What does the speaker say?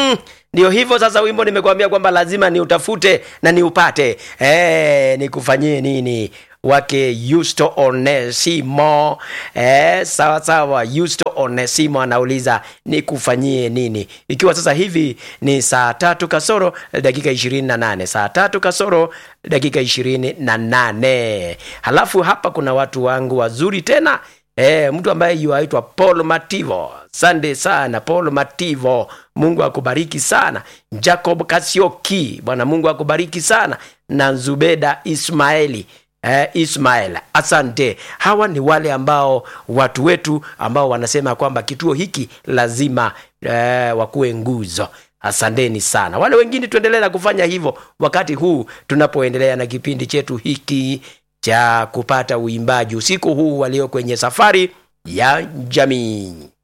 mm, ndio hivyo sasa wimbo nimekuambia kwamba lazima niutafute na niupate e, nikufanyie nini wake Yusto Onesimo eh, sawa sawa. Yusto Onesimo anauliza nikufanyie nini, ikiwa sasa hivi ni saa tatu kasoro dakika ishirini na nane saa tatu kasoro dakika ishirini na nane Halafu hapa kuna watu wangu wazuri tena E, mtu ambaye yuaitwa Paul Mativo. Sande sana Paul Mativo, Mungu akubariki sana. Jacob Kasioki, Bwana Mungu akubariki sana, na Zubeda Ismaeli eh, Ismael, asante. Hawa ni wale ambao watu wetu ambao wanasema kwamba kituo hiki lazima eh, wakuwe nguzo. Asanteni sana. Wale wengine tuendelee na kufanya hivyo wakati huu tunapoendelea na kipindi chetu hiki cha kupata uimbaji usiku huu walio kwenye safari ya jamii.